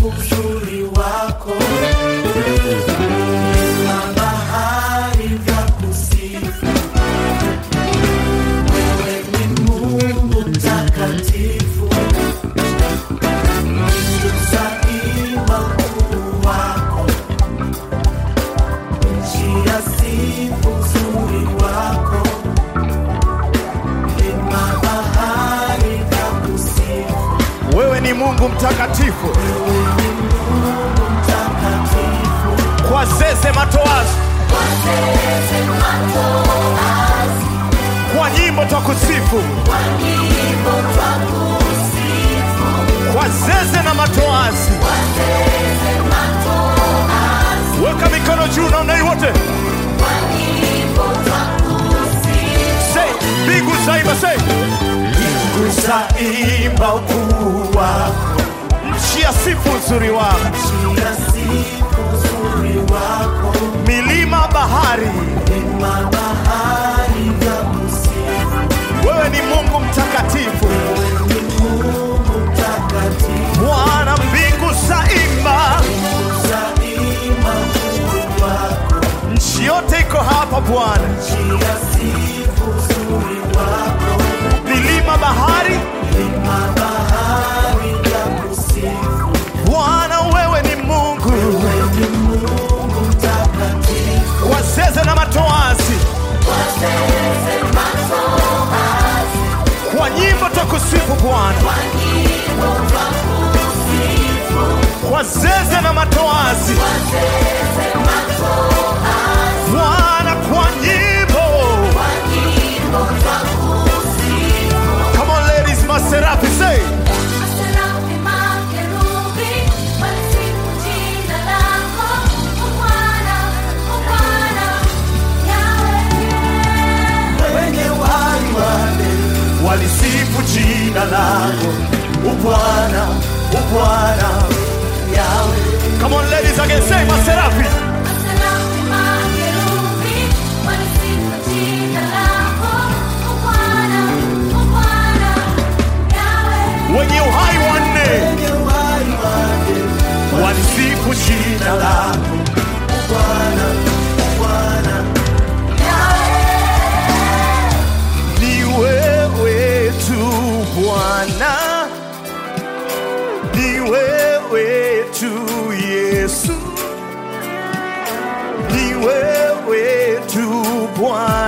uzuri wako na bahari vya kusifu. Wewe ni Mungu mtakatifu, zaima ukuu wako, nchi ya sifu uzuri wako, na bahari vya kusifu. Wewe ni Mungu mtakatifu, Mtakatifu, kwa zeze matoazi, kwa nyimbo twakusifu, kwa zeze na matoazi. Weka mikono juu na unai wote, say mbingu zaimba, say zaimba ukuu wako, nchi ya sifu uzuri wako, nchi ya sifu uzuri wako, milima bahari. na bahari vya kusifu. Wewe ni Mungu mtakatifu, Wewe ni Mungu mtakatifu, Bwana mbingu zaimba, zaima ukuu wako, nchi yote iko hapa Bwana, nchi ya sifu uzuri wako, milima bahari. na bahari vya kusifu. Bwana wewe ni Mungu, Wewe ni Mungu mtakatifu, kwa zeze na matoazi, kwa nyimbo twakusifu Bwana, kwa zeze na matoazi, Bwana kwa nyimbo. Come on ladies, maserafi say Maserafi, makerubi, walisifu jina lako, O Bwana, O Bwana, Yahweh. wenye uhai wale walisifu jina lako Ubwana, Ubwana, Yawe, Come on ladies again, say maserafi Maserafi, makerubi, walisifu jina lako, O Bwana, O Bwana, Yahweh. wenye uhai wanne wenye uhai wale walisifu jina lako Ubwana, Ubwana, ni wewe tu Bwana, ni wewe tu Yesu, ni wewe tu Bwana.